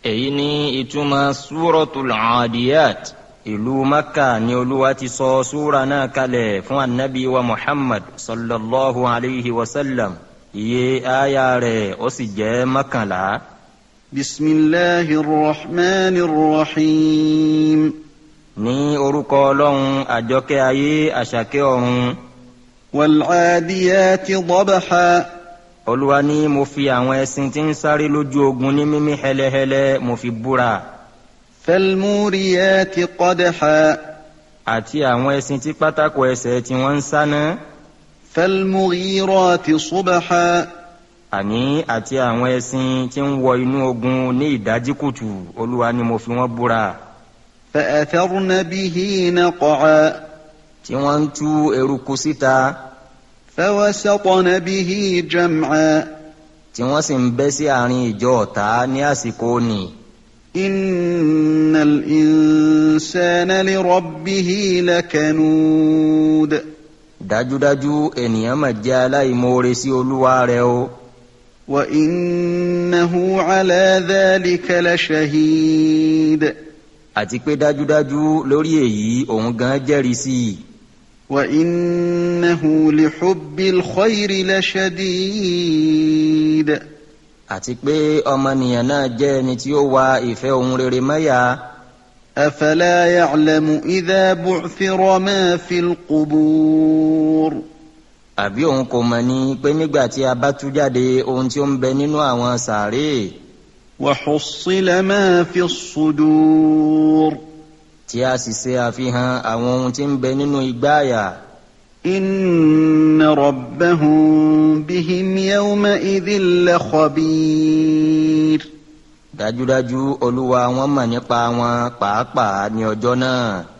èyí ni ìtumọ̀ súrọ̀tul Adiyat ìlú Makka ni olúwa ti sọ súra náà kalẹ̀ fún anabi wa Muhammad sallallahu alayhi wa sallam iye aya rẹ̀ ó sì jẹ́ mọ́kànlá. بسم الله الرحمن الرحيم ní orúkọ ọlọ́run àjọkẹ́ ayé àṣàkẹ́ ọ̀run والعاديات ضبحا olúwa ní mo fi àwọn ẹṣin tí ń sáré lójú ogun ní mímí hẹlẹhẹlẹ mo fi búra فالموريات قدحا àti àwọn ẹṣin tí pátákó ẹsẹ̀ tí wọ́n ń sáná فالمغيرات صبحا àní àti àwọn ẹṣin tí ń wọ inú ogun ní ìdájí kùtù olúwa ní mo fi wọ́n búra فأثرن به نقعا tí wọ́n ń tú eruku síta فوسطن به جمعا tí wọ́n sì ń bẹ́ sí àárín ìjọ ọ̀tá ní àsìkò nì إن الإنسان لربه لكنود dájúdájú ènìyàn mà jẹ́ aláìmoore sí olúwa rẹ̀ o وإنه على ذلك لشهيد àti pé dájúdájú lórí èyí òun gan jẹ́rìí sí i وإنه لحب الخير لشديد àti pé ọmọnìyàn náà jẹ́ ẹni tí ó wa ìfẹ́ ohun rere mẹ́yà أفلا يعلم إذا بعثر ما في القبور àbí òun kò mọ̀ ni pé nígbà tí a bá tú jáde ohun tí ó ń bẹ nínú àwọn sàárè وحصل ما في الصدور tí a sì ṣe àfihàn àwọn ohun tí ń bẹ nínú igbáàyà إن ربهم بهم يومئذ لخبير dájúdájú olúwa wọn mọ̀ nípa wọn pàápàá ní ọjọ́ náà